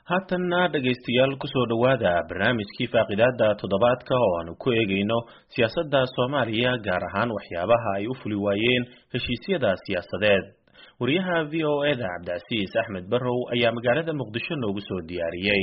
haatanna dhegaystayaal kusoo dhowaada barnaamijkii faaqidaada toddobaadka oo aanu ku eegayno siyaasadda soomaaliya gaar ahaan waxyaabaha ay u fuli waayeen heshiisyada siyaasadeed wariyaha v o eda cabdicasiis axmed barrow ayaa magaalada muqdisho noogu soo diyaariyey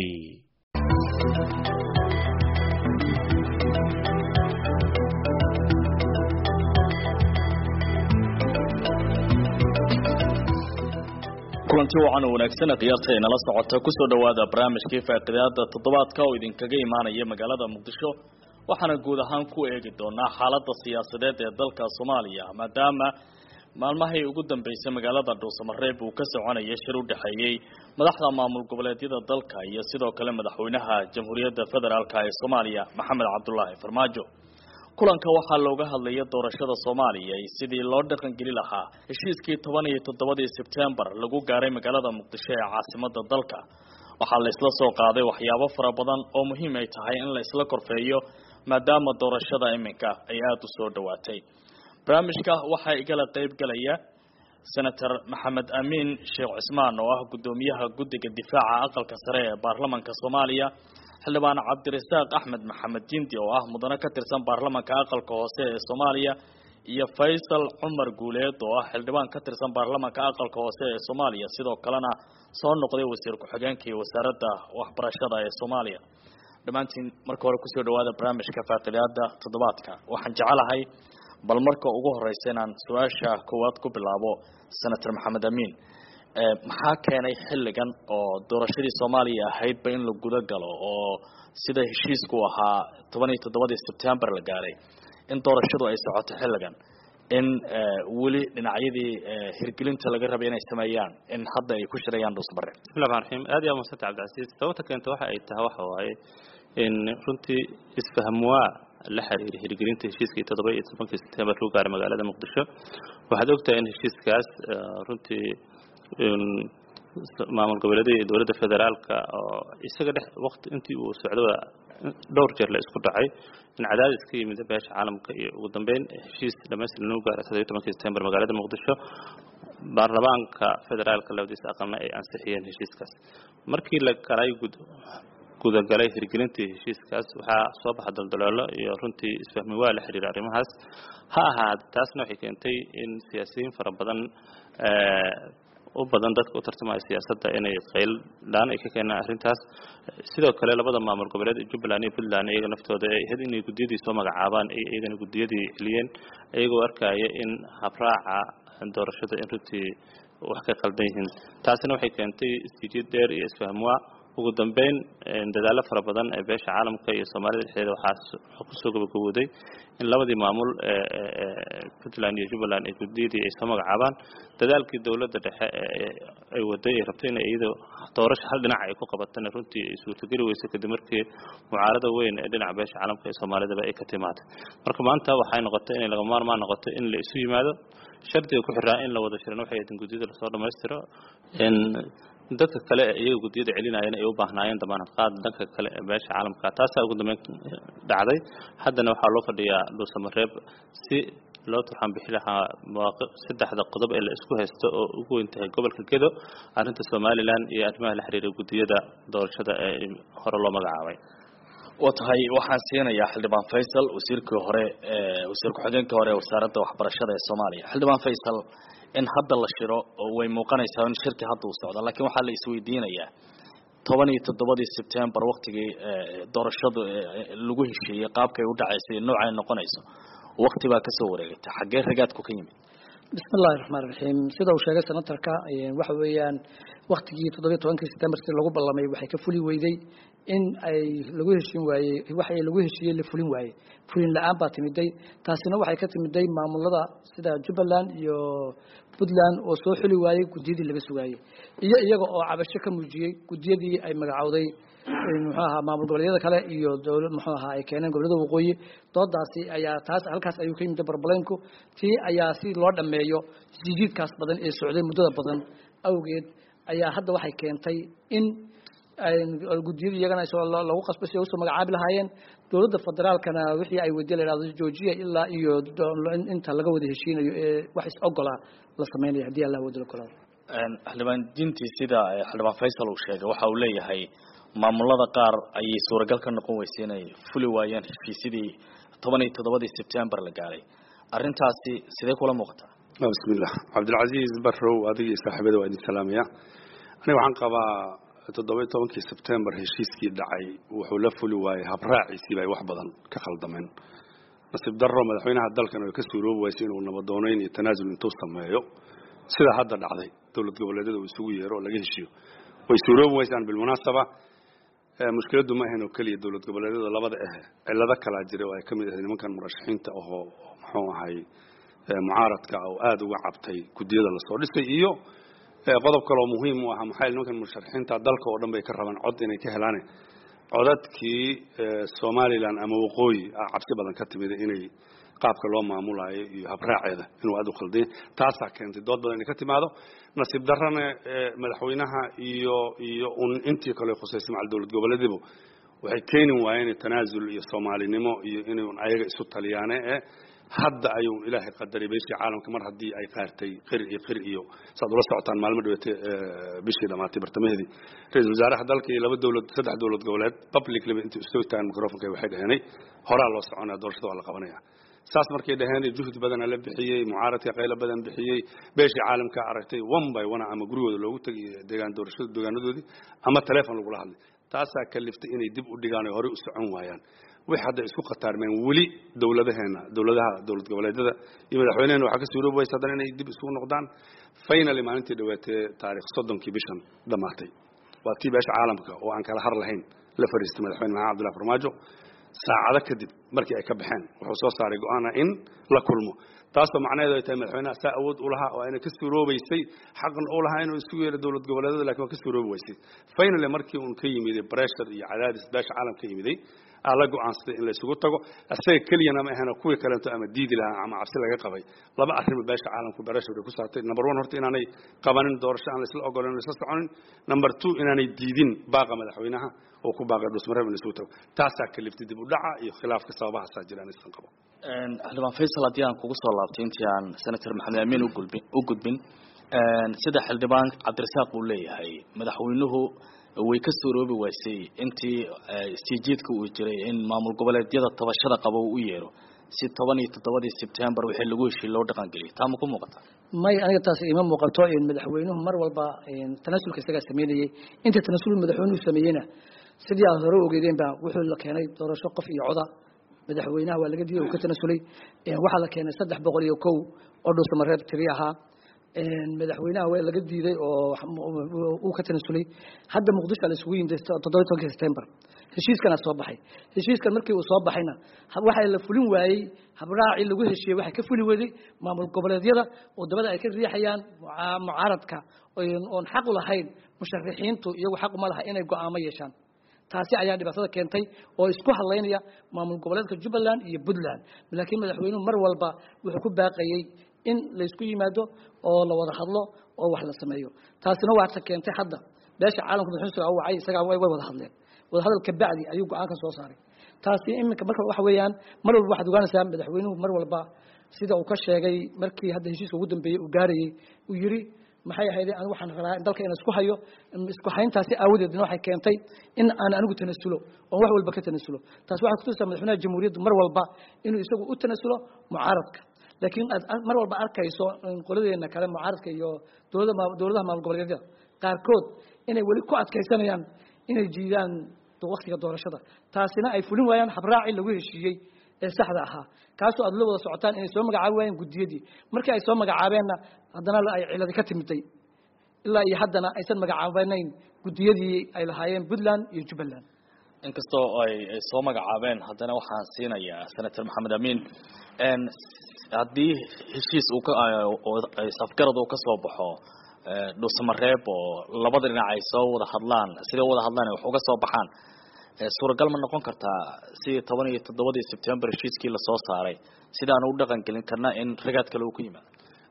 kulanti wacan oo wanaagsan khiyaarta ay nala socota kusoo dhowaada barnaamijkii faaqidaada toddobaadka oo idinkaga imaanaya magaalada muqdisho waxaana guud ahaan ku eegi doonaa xaalada siyaasadeed ee dalka soomaaliya maadaama maalmahay ugu dambeysay magaalada dhuusamareeb uu ka soconaya shir u dhexeeyey madaxda maamul goboleedyada dalka iyo sidoo kale madaxweynaha jamhuuriyadda federaalk ee soomaaliya maxamed cabdulaahi farmaajo kulanka waxaa looga hadlaya doorashada soomaaliya iyo sidii loo dhaqangeli lahaa heshiiskii toban iyo toddobadii sebtembar lagu gaaray magaalada muqdisho ee caasimada dalka waxaa la isla soo qaaday waxyaabo fara badan oo muhiim ay tahay in la isla korfeeyo maadaama doorashada iminka ay aada u soo dhowaatay barnaamijka waxaa igala qeyb galaya senator maxamed amiin sheekh cismaan oo ah guddoomiyaha guddiga difaaca aqalka sare ee baarlamanka soomaaliya xildhibaan cabdirasaaq axmed maxamed jindi oo ah mudane ka tirsan baarlamanka aqalka hoose ee soomaaliya iyo faysal cumar guuleed oo ah xildhibaan ka tirsan baarlamanka aqalka hoose ee soomaaliya sidoo kalena soo noqday wasiir ku-xigeenka iyo wasaaradda waxbarashada ee soomaaliya dhammaantiin marka hore kusoo dhawaada barnaamijka faaqidaada toddobaadka waxaan jecelahay bal marka ugu horeysa inaan su-aasha koowaad ku bilaabo senator maxamed amiin maxaa keenay xilligan oo doorashadii soomaaliya ahaydba in la guda galo oo sida heshiisku ahaa toban iyo toddobadii sebtembar la gaaray in doorashadu ay socoto xilligan in weli dhinacyadii hirgelinta laga rabay inay sameeyaan in hadda ay ku shirayaan dhuusmare bismillahi raxmaan raxiim aad iyo aad madsanta cabdicasiis sababta keenta waxa ay tahay waxa waaye in runtii isfahmwaa la xiriira hirgelinta heshiiskii toddoba iyo tobankii sebtembar lagu gaaray magaalada muqdisho waxaad ogtahay in heshiiskaas runtii maamul goboleedyada iyo dowladda federaalka oo isaga dhex waqti intii uu socdoba dhowr jeer la isku dhacay in cadaadis ka yimid beesha caalamka iyo ugu dambeyn heshiis dhamaystiran lagu gaaray toddoba iyo tobankii sebtembar magaalada muqdisho baarlamaanka federaalka labadiisa aqalna ay ansixiyeen heshiiskaas markii la galay gudagalay hirgelintii heshiiskaas waxaa soo baxa daldaloolo iyo runtii isfahmi waa la xiriira arrimahaas ha ahaad taasna waxay keentay in siyaasiyiin fara badan u badan dadka u tartamaya siyaasadda inay qayldhaan ay ka keenaan arrintaas sidoo kale labada maamul goboleed ee jubbaland iyo puntland iyaga naftooda ay ahayd inay guddiyadii soo magacaabaan iyagana guddiyadii celiyeen iyagoo arkaya in habraaca doorashada in runtii wax ka qaldan yihiin taasina waxay keentay istijid dheer iyo isfahmwaa ugu dambeyn dadaallo fara badan ee beesha caalamka iyo soomaalida dhexdeeda waxaa kusoo gabagabooday in labadii maamul puntland iyo jubbaland ee guddiyadii ay soo magacaabaan dadaalkii dowladda dhexe ay waday ay rabtay in iyadoo doorasho hal dhinac ay ku qabatana runtii ay suurtogeli weysay kadib markii mucaarada weyn ee dhinaca beesha caalamka ee soomaalidaba ay ka timaatay marka maanta waxay noqotay inay laga maarmaan noqoto in la isu yimaado shardiga ku xiraa in la wada shiran waxay ahayd in guddiyada lasoo dhammaystiro dadka kale iyaga guddiyada celinayeen ay u baahnaayeen damaanad qaad danka kale ee beesha caalamka taasaa ugu dambeyn dhacday haddana waxaa loo fadhiyaa dhuusamareeb si loo turxaan bixi lahaa mawaaqic saddexda qodob ee la isku haysto oo ugu weyn tahay gobolka gedo arrinta somalilan iyo arrimaha la xiriira guddiyada doorashada ee hore loo magacaabay wa tahay waxaan siinayaa xildhibaan faysal wasiirkii hore wasiir ku-xigeenkii hore ee wasaaradda waxbarashada ee soomaaliya xildhibaan faysal in hadda la shiro oo way muuqanaysaa in shirkii hadda uu socdo laakiin waxaa la isweydiinayaa toban iyo toddobadii sebtembar waktigii doorashadu lagu heshiiyey qaabkay u dhacaysay noocay noqonayso wakti baa kasoo wareegatay xaggee ragaadku ka yimid bismi illahi raxmaan raxiim sida uu sheegay senatarka waxa weeyaan waktigii toddobiyo tobankii sebtembar si lagu ballamay waxay ka fuli weyday in ay lagu heshin waayey waxay lagu heshiiyey la fulin waayey fulin la-aan baa timiday taasina waxay ka timiday maamulada sida jubbaland iyo puntland oo soo xuli waayey guddiyadii laga sugaayey iyo iyaga oo cabasho ka muujiyey guddiyadii ay magacowday muxuu ahaa maamul goboleedyada kale iyo dowlad muxuu ahaa ay keeneen gobollada waqooyi doodaasi ayaa taas halkaas ayuu ka yimid barbaleynku tii ayaa si loo dhameeyo jijiidkaas badan ee socday muddada badan awgeed ayaa hadda waxay keentay in guddiyada iyagana lagu qasbay si ay usoo magacaabi lahaayeen dowladda federaalkana wixii ay weydiye la yidhahdo joojiya ilaa iyo inta laga wada heshiinayo ee wax is ogolaa la samaynayo haddii allah wada la kolaado xildhibaan dintii sida xildhibaan faysal uu sheegay waxa uu leeyahay maamulada qaar ayay suuragal ka noqon weysay inay fuli waayeen heshiisyadii toban iyo toddobadii sebtembar la gaaray arrintaasi sidee kula muuqataa bismillah cabdilcasiis barrow adiga iyo saaxiibada waa idin salaamaya aniga waxaan qabaa toddoba iyo tobankii sebtembar heshiiskii dhacay wuxuu la fuli waayey habraaciisiiba ay wax badan ka khaldameen nasiib darro madaxweynaha dalkan way ka suuroobi waysay inuu nabadoonayn iyo tanaasul intuu sameeyo sida hadda dhacday dowlad goboleedyada uu isugu yeero oo laga heshiiyo way suuroobi waysaan bilmunaasaba mushkiladdu ma ahayn oo keliya dowlad goboleedyada labada ah cillado kalaa jira oo ay ka mid ahayd nimankan murashaxiinta ahoo muxuu ahay mucaaradka oo aada uga cabtay guddiyada lasoo dhisay iyo qodob kaloo muhiim u ahaa maxaa nimankan musharaxiinta dalka oo dhan bay ka rabaan cod inay ka helaan codadkii somalilan ama waqooyi cabsi badan ka timid inay qaabka loo maamulayo iyo habraaceeda inuu aada u khaldanya taasaa keentay dood badan inay ka timaado nasiib darrana madaxweynaha iyo iyo un intii kale khusaysay macal dowlad goboleedibu waxay keeni waayeen tanaasul iyo soomaalinimo iyo inay ayaga isu taliyaane ee hadda ayuu ilaahay qadaray beeshii caalamka mar haddii ay qaartay qir iyo qir iyo saad ula socotaan maalmo dhaweytay bishii dhamaatay bartamaheedii ra-isul wasaaraha dalka iyo laba dowlad saddex dowlad goboleed publiclyba intay usoo taagan microfonka waxay dhaheenay horaa loo soconaya doorashada waa la qabanaya saas markay dhaheen juhdi badana la bixiyey mucaaradka qaylo badan bixiyey beeshii caalamka aragtay one by one ama gurigooda loogu tegay deegaan doorashada deegaanadoodii ama teleefon lagula hadlay taasaa kaliftay inay dib u dhigaan oo horey u socon waayaan wix hadda isku khataarmeen weli dowladaheena dowladaha dowlad goboleedyada iyo madaxweynehena waxaa ka suuroobi waysa haddana inay dib isugu noqdaan finally maalintii dhawaatee taarikh soddonkii bishan dhammaatay waa tii beesha caalamka oo aan kala har lahayn la fariistay madaxweyne maxamed abdullahi farmaajo saacado kadib markii ay ka baxeen wuxuu soo saaray go-aana in la kulmo taasoo macnaheedu ay tahay madaxweynaha saa awood u lahaa oo ayna ka suuroobaysay xaqan u lahaa inuu isugu yeero dowlad goboleedyada lakin waa ka suuroobi weysay finally markii uun ka yimiday pressure iyo cadaadis beesha caalamka ka yimiday aa la go-aansaday in la isugu tago isaga keliyana ma ahena kuwii kaleeto ama diidi lahaa ama cabsi laga qabay laba arrimo beesha caalamku pressure ku saartay number one horta inaanay qabanin doorasho aan laisla ogolan laisla soconin number two inaanay diidin baaqa madaxweynaha oo ku baaqay dhusmareeb in la isugu tago taasaa kaliftay dib u dhaca iyo khilaafka sababahaasaa jira aan islan qabo xildhibaan faysal haddii aan kugu soo laabtay intii aan senator maxamed amiin ugulbin u gudbin sida xildhibaan cabdirasaaq uu leeyahay madaxweynuhu way ka suuroobi waysay intii istiijiidka uu jiray in maamul goboleedyada tabashada qaba uu u yeero si toban iyo toddobadii sebtembar wixii lagu heshiiy loo dhaqangeliyay taa ma ku muuqata may aniga taas ima muuqato madaxweynuhu mar walba tanaasulka isagaa sameynayay inta tanaasul madaxweynuhu sameeyeyna sidii aad hore ogeydeen ba wuxuu la keenay doorasho qof iyo coda madaxweynaha waa laga diiday uu ka tanaasulay waxaa la keenay saddex boqol iyo kow oo dhuusamareeb tiri ahaa madaxweynaha waa laga diiday oo uu ka tanaasulay hadda muqdisho la isugu yimid toddoba tobankii september heshiiskana soo baxay heshiiskan markii uu soo baxayna waxaa la fulin waayey habraacii lagu heshiiyey waxaa ka fuli weday maamul goboleedyada wadamada ay ka riixayaan mucaaradka oon xaq u lahayn musharixiintu iyagu xaq uma laha inay go-aamo yeeshaan taasi ayaa dhibaatada keentay oo isku hadlaynaya maamul goboleedka jubbaland iyo puntland laakiin madaxweynuhu mar walba wuxuu ku baaqayey in laysku yimaado oo la wada hadlo oo wax la sameeyo taasina waata keentay hadda beesha caalamka madaxweynuhu u wacay isagaa way wada hadleen wada hadal ka bacdi ayuu go-aanka soo saaray taasi iminka marka waxa weeyaan mar walba waxaad ogaanaysaa madaxweynuhu mar walba sida uu ka sheegay markii hadda heshiiska ugu dambeeyey uu gaarayey uu yiri maxay ahayd anigu waxaan rabaa dalka inaan isku hayo isku hayntaasi aawadeedna waxay keentay in aan anigu tanasulo oo wax walba ka tanasulo taas waxay kutusaa madaxweynaha jamhuuriyaddu mar walba inuu isagu u tanasulo mucaaradka laakiin aad mar walba arkayso qoladeena kale mucaaradka iyo dowlada dowladaha maamul goboleedyada qaarkood inay weli ku adkaysanayaan inay jiidaan waktiga doorashada taasina ay fulin waayaan habraaci lagu heshiiyey ee saxda ahaa kaasoo aad la wada socotaan inay soo magacaabi waayeen guddiyadii markii ay soo magacaabeenna haddana ay ciladi ka timiday ilaa iyo haddana aysan magacaabanayn guddiyadii ay lahaayeen puntland iyo jubbaland inkastoo ay soo magacaabeen haddana waxaan siinayaa senator maxamed amiin haddii heshiis uu ka safgarad uu ka soo baxo dhuusamareeb oo labada dhinac ay soo wada hadlaan siday wada hadlaan wax uga soo baxaan suuragal ma noqon kartaa sidii toban iyo toddobadii sebtembar heshiiskii lasoo saaray sidaan u dhaqan gelin karna in ragaad kale uu ku yimaado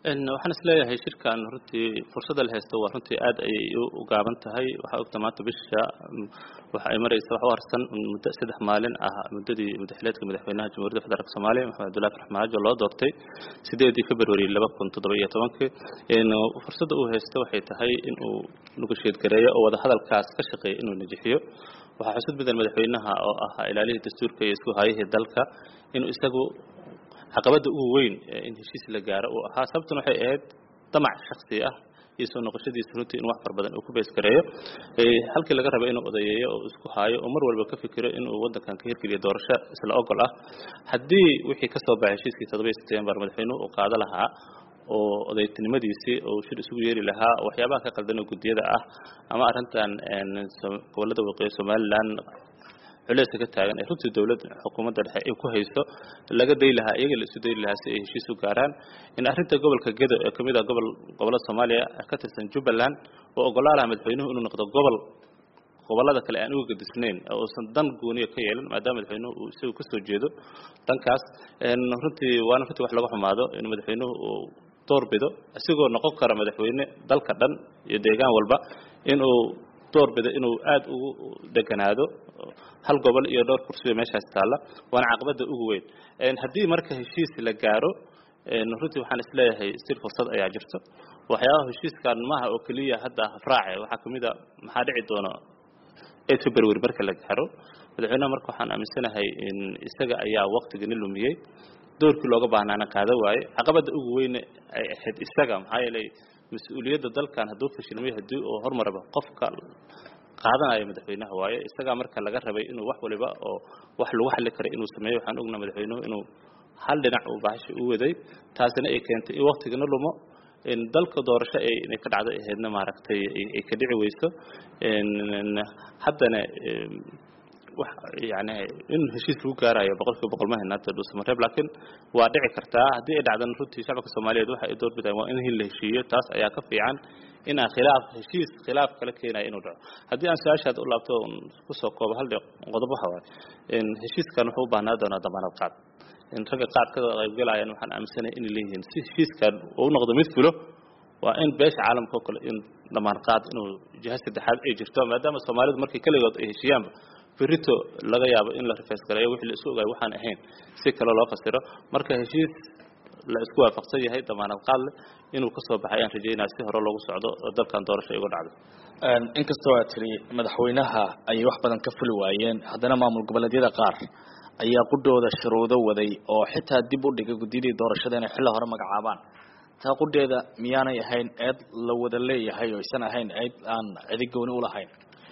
waxaan isleeyahay shirkan runtii fursadda la haysto waa runtii aad ayay u gaaban tahay waxaa ogta maanta bisha waxa ay maraysa wax u harsan muddo saddex maalin ah muddadii madaxleedka madaxweynaha jamhuuriyadda federaalk soomaaliya maxamed abdullahi farmaajo loo doortay sideedii february laba kun toddoba iyo tobankii fursadda uu haysto waxay tahay in uu nugasheed gareeyo oo wadahadalkaas ka shaqeeya inuu najixiyo waxaa xusud mudan madaxweynaha oo ahaa ilaalihii dastuurka iyo isku hayihii dalka inuu isagu caqabadda ugu weyn in heshiis la gaaro uu ahaa sababtuna waxay ahayd damac shaksi ah iyo soo noqoshadiisa runtii in wax far badan uu ku beeskareeyo halkii laga raba inuu odayeeyo oo isku haayo oo mar walba ka fikiro inuu waddankan ka hirgeliyo doorasho isla ogol ah haddii wixii ka soo baxay heshiiskii toddoba iyo septembar madaxweynuhu uu qaado lahaa oo odaytinimadiisii oo shir isugu yeeri lahaa waxyaabaha ka qaldan oo guddiyada ah ama arrintan gobollada waqooyi somaliland culeyska ka taagan ee runtii dowladda xukuumadda dhexe ay ku hayso laga day lahaa iyaga la isu dayi lahaa si ay heshiis u gaaraan in arrinta gobolka gedo ee kamid ah gobol gobollada soomaaliya ka tirsan jubbaland oo ogolaa lahaa madaxweynuhu inuu noqdo gobol gobollada kale aan uga gadisnayn oo uusan dan gooniya ka yeelan maadaama madaxweynuhu uu isagu kasoo jeedo dhankaas runtii waana runtii wax laga xumaado in madaxweynuhu uu doorbido isigoo noqon kara madaxweyne dalka dhan iyo deegaan walba inuu doorbido inuu aada ugu deganaado hal gobol iyo dhowr kursiyo meeshaas taalla waana caqabadda ugu weyn haddii marka heshiis la gaaro runtii waxaan isleeyahay stil fursad ayaa jirto waxyaabaha heshiiskan maaha oo keliya hadda hafraace waxaa kamid a maxaa dhici doona eight february marka la gaaro madaxweynaha marka waxaan aaminsanahay in isaga ayaa waktigani lumiyey doorkii looga baahnaana qaada waaye caqabadda ugu weyne ay ahayd isaga maxaa yeelay mas-uuliyadda dalkan hadduu fashilmay haddii uu hormaraba qofka qaadanayo madaxweynaha waaye isagaa marka laga rabay inuu wax waliba oo wax lagu xalli karay inuu sameeyo waxaan ognaa madaxweynuhu inuu hal dhinac uu bahashi u waday taasina ay keentay in waktigana lumo dalka doorasho ay inay ka dhacday ahaydna maaragtay ay ka dhici weyso haddana wax yani in heshiis lagu gaarayo boqolkiiba boqol ma hayna hadda dhuusamareeb laakiin waa dhici kartaa haddii ay dhacdan runtii shacabka soomaaliyeed waxa ay doorbidaan waa in hin la heshiiyo taas ayaa ka fiican in aan khilaaf heshiis khilaaf kala keenayo inuu dhaco haddii aan su-aashaad u laabto kusoo koobo hal qodob waxa waaye heshiiskan wuxuu u baahnaa doonaa damaanad qaad in ragga qaad ka qaybgalayaan waxaan aaminsanay inay leeyihiin si heshiiskan uu noqdo mid fulo waa in beesha caalamka oo kale in damaanad qaad inuu jiha saddexaad ay jirto maadaama soomaalidu markay keligood ay heshiiyaanba berito laga yaabo in la rifeys gareeyo wixii la isu ogaay waxaan ahayn si kale loo fasiro marka heshiis la isku waafaqsan yahay damaanad qaad leh inuu ka soo baxay aan rajaynaya si hore loogu socdo oo dalkan doorasho igu dhacdo inkastoo aad tiri madaxweynaha ayay wax badan ka fuli waayeen haddana maamul goboleedyada qaar ayaa qudhooda shuruudo waday oo xitaa dib u dhigay guddiyadii doorashada inay xilli hore magacaabaan taa qudheeda miyaanay ahayn eed la wada leeyahay oo aysan ahayn eed aan cidi gooni ulahayn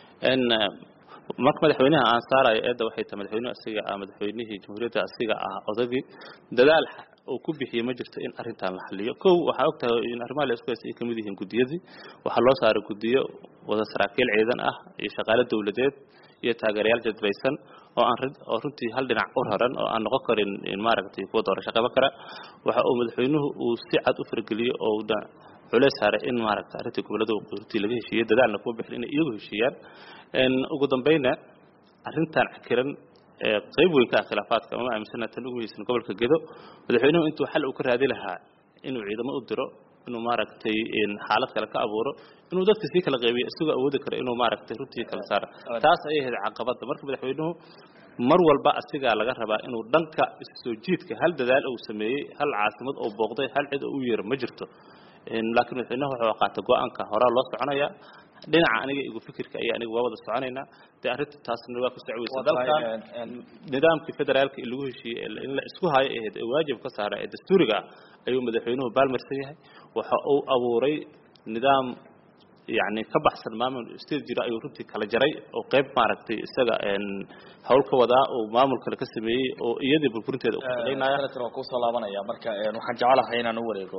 marka madaxweynaha aan saarayo eedda waxay tahay madaxweynuhu asiga ah madaxweynihii jamhuuriyadda asiga ah odagii dadaal uu ku bixiyey ma jirto in arrintan la xaliyo kow waxaa og tahay in arrimaha la isku haysta ay kamid yihiin guddiyadii waxaa loo saaray guddiyo wada saraakiil ciidan ah iyo shaqaale dawladeed iyo taageerayaal jadbaysan oo aan oo runtii hal dhinac u raran oo aan noqon karin maaragtay kuwa doorasho qaban kara waxa uu madaxweynuhu uu si cad u fargeliyey oo culeys saaray in maaragtay arrintii gobollada runtii laga heshiiyey dadaalna kuma bixin inay iyagu heshiiyaan ugu dambayna arrintan cakiran ee qayb weyn ka ah khilaafaadka ama aaminsana tan ugu haysan gobolka gedo madaxweynuhu intuu xal uu ka raadi lahaa inuu ciidamo u diro inuu maaragtay xaalad kale ka abuuro inuu dadka sii kala qaybiyo isagoo awoodi karo inuu maaragtay runtii kala saaro taas ayay ahayd caqabadda marka madaxweynuhu mar walba asigaa laga rabaa inuu dhanka soo jiidka hal dadaal uu sameeyey hal caasimad oo booqday hal cid oo u yeero ma jirto laakiin madaxweynaha wuxuu qaatay go-aanka horaa loo soconaya dhinaca aniga igu fikirka ayaa aniga waa wada soconaynaa dee arrinta taasna waa ku socweysa dalkan nidaamkii federaalka in lagu heshiiyey in la isku hayo ahayd ee waajib ka saara ee dastuuriga ah ayuu madaxweynuhu baalmarsan yahay waxa uu abuuray nidaam yani ka baxsan maamul state jira ayuu runtii kala jaray oo qayb maaragtay isaga hawl ka wadaa oo maamul kale ka sameeyey oo iyadii burburinteeda u shaqaynaya waa kusoo laabanaya marka waxaan jecelahay inaan u wareego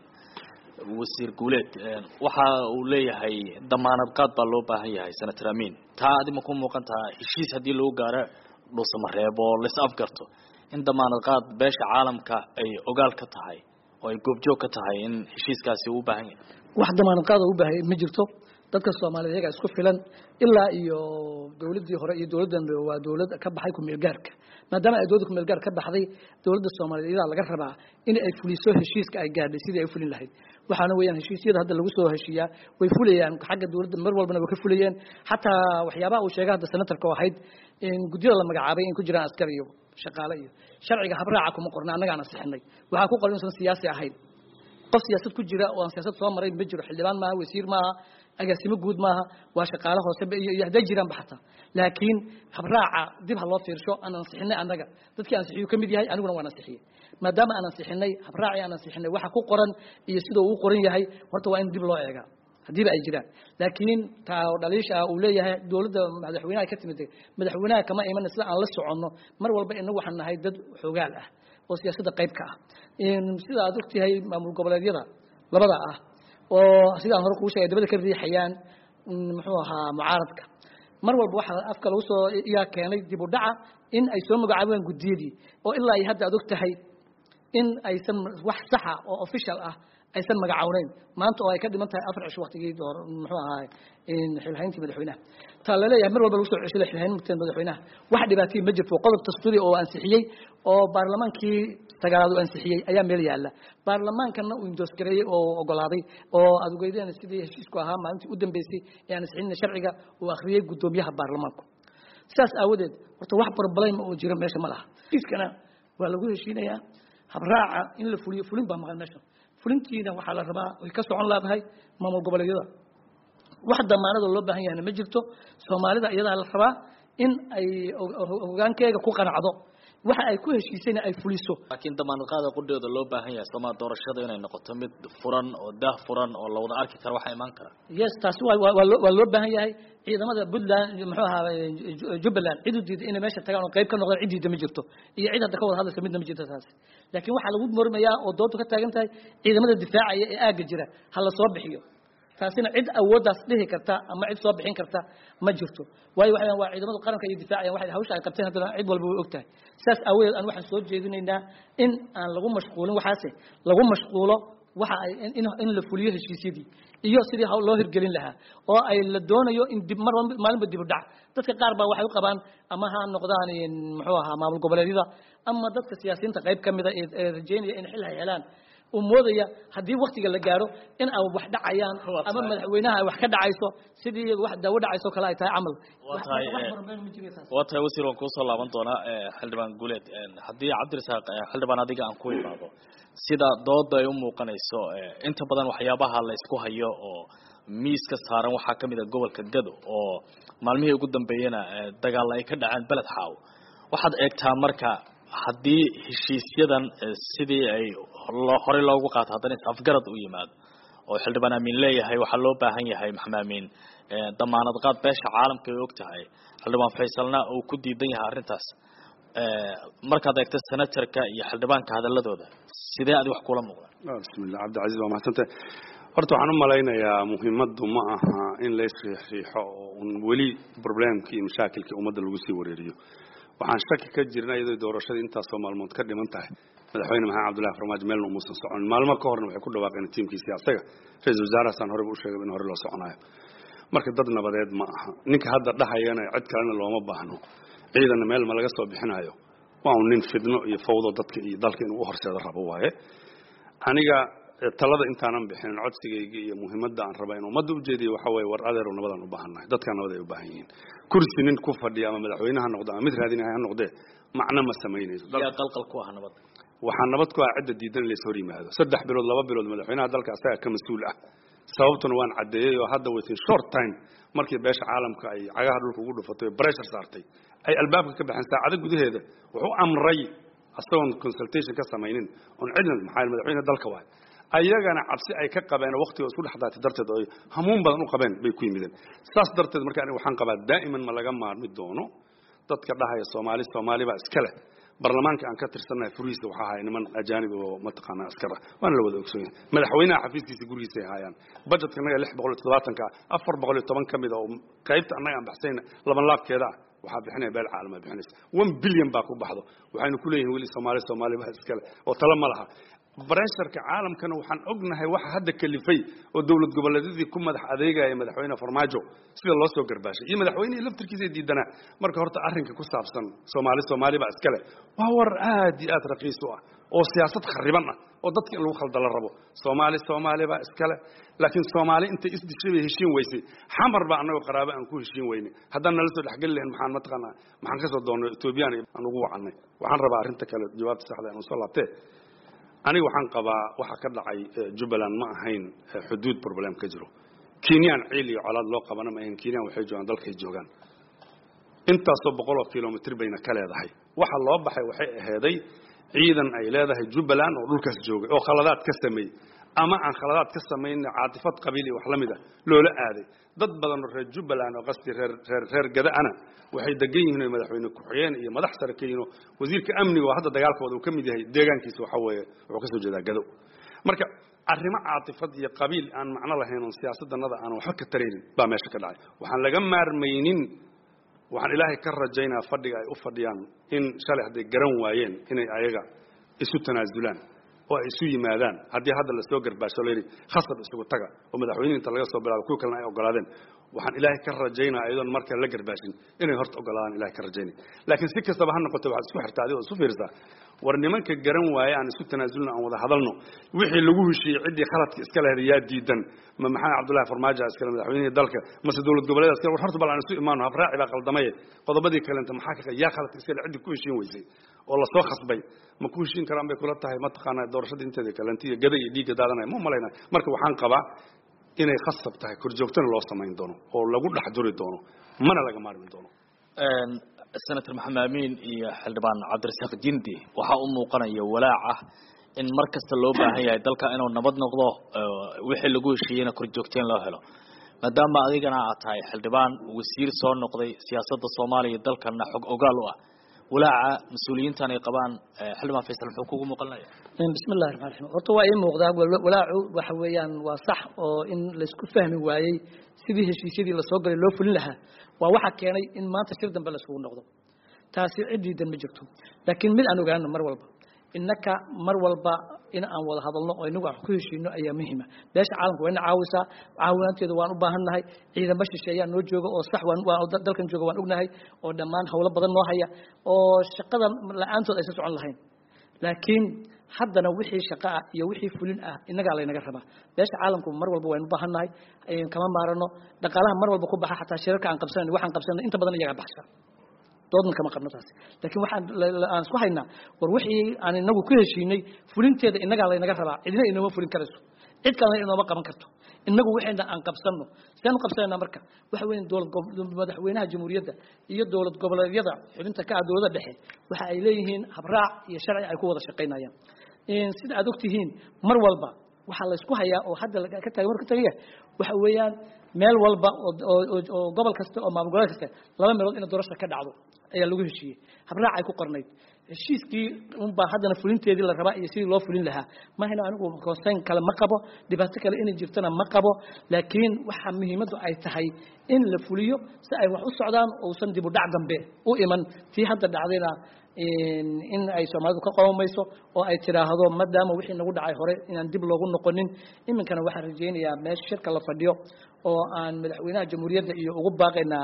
wasiir guuleed waxa uu leeyahay damaanad qaad baa loo baahan yahay senator amin taa adi ma ku muuqan taha heshiis haddii lagu gaaro dhuusamareeb oo lais afgarto in damaanad qaad beesha caalamka ay ogaal ka tahay oo ay goobjoog ka tahay in heshiiskaasi uu baahan yahay wax damaanad qaada u baahay ma jirto dadka soomaaliyeed iyagaa isku filan ilaa iyo dowladdii hore iyo dowladdan waa dowlad ka baxay kumeelgaarka maadaama ay dowladda kumeelgaar ka baxday dowladda soomaaliyeed iyadaa laga rabaa in ay fuliso heshiiska ay gaadhay sidii ay u fulin lahayd waxaana weeyaan heshiisyada hadda lagu soo heshiiyaa way fulayaan xagga dowladda mar walbana way ka fulayeen xataa waxyaabaha uu sheegay hadda senatarka oo ahayd in guddiyada la magacaabay in ku jiraan askar iyo shaqaale iyo sharciga habraaca kuma qorna annagaan ansixinay waxaa ku qoran inuusan siyaasi ahayn qof siyaasad ku jira oo aan siyaasad soo maray ma jiro xildhibaan maaha wasiir maaha agaasimo guud maaha waa shaqaale hoose iyo iyo hadday jiraanba xataa laakiin habraaca dib ha loo fiirsho aan ansixinay annaga dadkii ansixiyu ka mid yahay aniguna waan ansixiyey maadaama aan ansixinay habraacii aan ansixinay waxa ku qoran iyo sidoo uu qoran yahay horta waa in dib loo eegaa haddiiba ay jiraan laakiin taa dhaliisha uu leeyahay dowladda madaxweynaha ka timid madaxweynaha kama iman sida aan la soconno mar walba inagu waxaan nahay dad xogaal ah oo siyaasadda qayb ka ah sida aad ogtahay maamul goboleedyada labada ah oo sidaan hore kuu sheegay dabada ka riixayaan muxuu ahaa mucaaradka mar walba waxaa afka lagu soo iyaa keenay dib u dhaca in ay soo magacaabaan guddiyadii oo ilaa ay hadda aad og tahay in aysan wax saxa oo official ah aysan magacawneyn maanta oo ay ka dhiman tahay afar cisho waktigii door muxuu ahaa xilhayntii madaxweynaha taa laleeyahay mar walba lagu soo ceshay xilhayntii madaxweynaha wax dhibaatay ma jirto qodob dastuuri oo ansixiyey oo baarlamaankii sagaalaad uu ansixiyey ayaa meel yaala baarlamaankana uu indoosgareeyey oo ogolaaday oo aad ogeydeen sidii heshiisku ahaa maalintii u dambeysay ee aan ansixinna sharciga uu akhriyey guddoomiyaha baarlamaanku sidaas aawadeed horta wax barbaleyma oo jira meesha ma laha heshiiskana waa lagu heshiinayaa habraaca in la fuliyo fulin baa maqan meesha fulintiina waxaa la rabaa way ka socon laadahay maamul goboleedyada wax damaanada loo baahan yahayna ma jirto soomaalida iyadaa la rabaa in ay hogaankeega ku qanacdo waxa ay ku heshiisayna ay fuliso laakiin damaanad qaada qudheeda loo baahan yahay sooma doorashada inay noqoto mid furan oo daah furan oo la wada arki karo waxaa imaan kara yes taasi waa waa loo waa loo baahan yahay ciidamada puntland muxuu ahaa jubbaland cid u diiday inay meesha tagaan oo qayb ka noqdaan cid diida ma jirto iyo cid hadda ka wada hadlaysa midna ma jirto taasi laakiin waxaa lagu mormayaa oo doontu ka taagan tahay ciidamada difaacaya ee aagga jira ha la soo bixiyo taasina cid awooddaas dhihi karta ama cid soo bixin karta ma jirto waayo waxa waa ciidamada qaranka iyo difaacayan waxay hawsha ay qabteen haddana cid walba way og tahay sidaas aawadeed aan waxaan soo jeedinaynaa in aan lagu mashquulin waxaase lagu mashquulo waxa ay in in la fuliyo heshiisyadii iyo sidii hawl loo hirgelin lahaa oo ay la doonayo in dib mar maalinba dib u dhac dadka qaar baa waxay u qabaan ama ha noqdaan muxuu ahaa maamul goboleedyada ama dadka siyaasiyiinta qayb ka mida ee rajeynaya in xil ay helaan uu moodaya haddii waktiga la gaaro in ay wax dhacayaan ama madaxweynaha ay wax ka dhacayso sidii wax daawo dhacayso kale ay tahay camal waa tahay wasiir waan kuusoo laaban doonaa xildhibaan guuleed haddii cabdirasaaq xildhibaan adiga aan ku imaado sida dooda ay u muuqanayso inta badan waxyaabaha la isku hayo oo miiska saaran waxaa ka mid a gobolka gado oo maalmihii ugu dambeeyena dagaalla ay ka dhaceen beled xaaw waxaad eegtaa marka haddii heshiisyadan sidii ay horey loogu qaato haddana is afgarad u yimaado oo xildhibaan amiin leeyahay waxaa loo baahan yahay maxamed amiin damaanad qaad beesha caalamka ay og tahay xildhibaan faysalna uu ku diidan yahay arrintaas markaad eegto senatarka iyo xildhibaanka hadaladooda sidee adi wax kula muuqdaan bismillah cabdilcaziz waa mahadsantahay horta waxaan u malaynayaa muhiimaddu ma aha in la isriixriixo oo un weli problemkii iyo mashaakilkii ummadda lagu sii wareeriyo waxaan shaki ka jirna iyadoo doorashadii intaasoo maalmood ka dhiman tahay madaxweyne maxamed cabdullahi farmaajo meelna umuusan socon maalmo ka horna waxay ku dhawaaqeen tiimkiisii asaga ra-isul wasaarahaasaan horeba u sheegay in hore loo soconayo marka dad nabadeed ma aha ninka hadda dhahayana cid kalena looma baahno ciidanna meel ma laga soo bixinayo waa un nin fidno iyo fawdo dadka iyo dalka inuu u horseedo rabo waaye aniga talada intaanan bixinin codsigayga iyo muhiimadda aan raba in ummadda ujeediyo waxa weeye war adeerow nabadaan u baahannahay dadkaa nabad ay u baahan yihiin kursi nin ku fadhiya ama madaxweyne ha noqdo ama mid raadinaya ha noqdee macno ma samaynayso yaa qalqal ku ah nabadda waxaa nabad ku ah cidda diidan in lays hor yimaado saddex bilood laba bilood madaxweynaha dalka asaga ka mas-uul ah sababtuna waan caddeeyey oo hadda within short time markii beesha caalamka ay cagaha dhulka ugu dhufatay oo pressure saartay ay albaabka ka baxeen saacado gudaheeda wuxuu amray asagoon consultation ka samaynin oon cidna maxaa madaxweyne dalka waay ayagana cabsi ay ka qabeen oo waqtiga isku dhex daatay darteed oo hamuun badan u qabeen bay ku yimideen saas darteed marka aniga waxaan qabaa daa'iman ma laga maarmi doono dadka dhahaya soomaali soomaali baa iska leh barlamaanka aan ka tirsannahay furihiisa waxaa ahay niman ajaanib oo mataqaanaa askar ah waana la wada ogsoon yahay madaxweynaha xafiiskiisa gurigiisa ay haayaan budgetka annaga lix boqol iyo toddobaatanka ah afar boqol iyo toban ka mid a oo qaybta annaga aan baxsayna laban laabkeeda ah waxaa bixinaya beel caalama bixinaysa one billion baa ku baxdo waxaynu ku leeyihin weli soomaali soomaali baa iskale oo tala ma laha bresharka caalamkana waxaan ognahay waxa hadda kalifay oo dowlad goboleedyadii ku madax adeegaya madaxweyne farmaajo sida loo soo garbaashay iyo madaxweynihii laftirkiisa diidanaa marka horta arrinka ku saabsan soomaali soomaali baa iskale waa war aad iyo aad raqiis u ah oo siyaasad khariban ah oo dadka in lagu khaldala rabo soomaali soomaali baa iskale laakiin soomaali intay isdishay bay heshiin weysay xamar baa annagoo qaraabo aan ku heshiin weyne haddaan nala soo dhexgeli lahayn maxaan mataqaanaa maxaan kasoo doonnay etoobiyaan aan ugu wacannay waxaan rabaa arrinta kale jawaabta saxda aan usoo laabtee aniga waxaan qabaa waxa ka dhacay jubbaland ma ahayn xuduud problem ka jiro kenyaan ciil iyo colaad loo qabana ma ahayn kenyaan waxay joogaan dalkay joogaan intaasoo boqoloo kilomitr bayna ka leedahay waxa loo baxay waxay aheeday ciidan ay leedahay jubbaland oo dhulkaas joogay oo khaladaad ka sameeyey ama aan khaladaad ka samayn caatifad qabiil iyo wax la mid ah loola aaday dad badan oo reer jubbaland oo qasdi reer reer reer gada-ana waxay degan yihiin oo madaxweyne ku-xigeen iyo madax sare ka yihiin oo wasiirka amniga oo hadda dagaalkooda uu ka mid yahay deegaankiisa waxa weeye wuxuu ka soo jeedaa gado marka arrimo caatifad iyo qabiil aan macno lahayn oon siyaasaddanada aan waxba ka taraynin baa meesha ka dhacay waxaan laga maarmaynin waxaan ilaahay ka rajaynaa fadhiga ay u fadhiyaan in shalay hadday garan waayeen inay ayaga isu tanaasulaan oo ay isu yimaadaan haddii hadda lasoo garbaasho layidhi khasab isugu taga oo madaxweyne inta laga soo bilaabo kuwa kalena ay ogolaadeen waxaan ilaahay ka rajaynaa iyadoon marka la garbaashin inay horta ogolaadaan ilahay ka rajaynay laakiin si kastaba ha noqoto waxaad isku xirtaa adigoo isu fiirsaa war nimanka garan waaye aan isku tanaasulno aan wada hadalno wixii lagu heshiiyey ciddii khaladka iska lehed yaa diidan ma maxamed cabdullahi farmaajo iskale madaxweynihii dalka mase dowlad goboleed iskale war horta bal aan isu imaano habraaci baa qaldamaye qodobadii kalenta maxaa ka yaa khaladka iskale ciddii ku heshiin weysay oo lasoo khasbay ma ku heshiin karaan bay kula tahay mataqaanaa doorashada inteeda kalenta iyo gada iyo dhiigga daadanaya ma malaynaa marka waxaan qabaa inay khasab tahay korjoogtana loo samayn doono oo lagu dhex duri doono mana laga maarmi doono senator maxamed amiin iyo xildhibaan cabdirasaaq jindi waxaa u muuqanaya walaac ah in mar kasta loo baahan yahay dalka inuu nabad noqdo wixii lagu heshiiyeyna korjoogteen loo helo maadaama adigana aad tahay xildhibaan wasiir soo noqday siyaasadda soomaaliya dalkana xog ogaal u ah walaaca mas-uuliyiintan ay qabaan xildhibaan faysal muxuu kugu muuqanaya bismi illahi raxmaan raxiim horta waa ii muuqdaa walaacu waxa weeyaan waa sax oo in laysku fahmi waayey sidii heshiisyadii lasoo galay loo fulin lahaa waa waxa keenay in maanta shir dambe laisugu noqdo taasi cid diidan ma jirto laakiin mid aan ogaano mar walba innaka mar walba in aan wada hadalno oo inagu aan ku heshiino ayaa muhiima beesha caalamka waa ina caawisaa caawinaanteeda waan u baahannahay ciidamo shishe ayaa noo jooga oo sax waan dalkan jooga waan ognahay oo dhammaan hawlo badan noo haya oo shaqada la-aantood aysan socon lahayn laakiin haddana wixii shaqo ah iyo wixii fulin ah innagaa laynaga rabaa beesha caalamku mar walba waynu baahannahay kama maarano dhaqaalaha mar walba ku baxa xataa shirarka aan qabsanay waxaan qabsanay inta badan iyagaa baxsha doodna kama qabno taasi laakiin waxaan aan isku haynaa war wixii aan inagu ku heshiinay fulinteeda innagaa laynaga rabaa cidina inooma fulin karayso cid kalena inooma qaban karto inagu waxayna aan qabsanno sidaan u qabsanaynaa marka waxa weeye dowlad madaxweynaha jamhuuriyadda iyo dowlad goboleedyada xubinta ka ah dowladda dhexe waxa ay leeyihiin habraac iyo sharci ay ku wada shaqaynayaan sida aad ogtihiin mar walba waxaa laysku hayaa oo hadda ka taag marka tagaya waxa weeyaan meel walba oo gobol kasta oo maamul goboleed kasta laba meelood in doorasha ka dhacdo ayaa lagu heshiiyey habraac ay ku qornayd heshiiskii unbaa haddana fulinteedii la rabaa iyo sidii loo fulin lahaa mahayna anigu konseyn kale ma qabo dhibaato kale inay jirtana ma qabo laakiin waxa muhiimaddu ay tahay in la fuliyo si ay wax u socdaan uusan dib u dhac dambe u iman tii hadda dhacdayna in ay soomaalidu ka qomamayso oo ay tidhaahdo maadaama wixii nagu dhacay hore inaan dib loogu noqonin iminkana waxaan rajaynayaa meesha shirka la fadhiyo oo aan madaxweynaha jamhuuriyadda iyo ugu baaqaynaa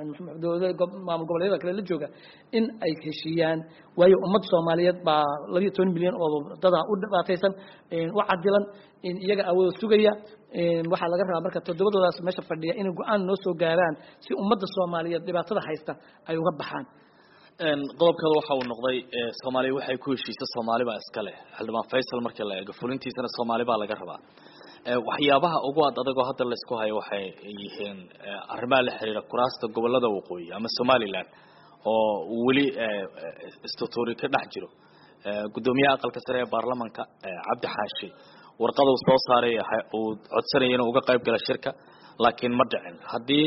maamul goboleedyada kale la jooga in ay heshiiyaan waayo ummad soomaaliyeed baa labiyo toban milyan oo dadaa u dhibaataysan u cadilan iyaga awooda sugaya waxaa laga rabaa marka toddobadoodaas meesha fadhiya inay go-aan noo soo gaaraan si ummadda soomaaliyeed dhibaatada haysta ay uga baxaan qodobkeeda waxa uu noqday soomaaliya waxay ku heshiisa soomaali baa iska leh xildhibaan faysal markii la eego fulintiisana soomaali baa laga rabaa waxyaabaha ugu ad adagoo hadda laysku hayo waxay yihiin arrimaha la xiriira kuraasta gobolada waqooyi ama somaliland oo weli istutuuri ka dhex jiro guddoomiyaha aqalka sare ee baarlamanka cabdi xaashi warqada uu soo saaray uu codsanaya inuu uga qayb gala shirka laakiin ma dhicin haddii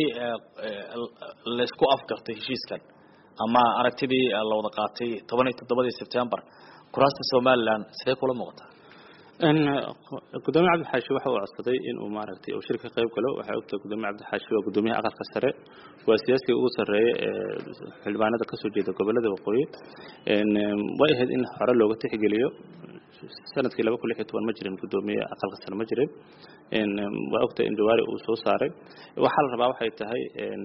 laysku afgartay heshiiskan ama aragtidii la wada qaatay toban iyo toddobadii sebtembar kuraasta somaliland sidee kula muuqataa gudoomiye cabdixaashi waxa uu codsaday inuu maaragtay uu shirka qayb galo waxay ogtahay gudoomiye cabdixaashi waa gudoomiyaha aqalka sare waa siyaasiga ugu sarreeya ee xildhibaanada kasoo jeeda gobolada waqooyi way ahayd in hore looga tixgeliyo sanadkii laba kun lix iyo toban ma jirin guddoomiye aqalka sare ma jirin waa ogtahay in jawaari uu soo saaray waxaa la rabaa waxay tahay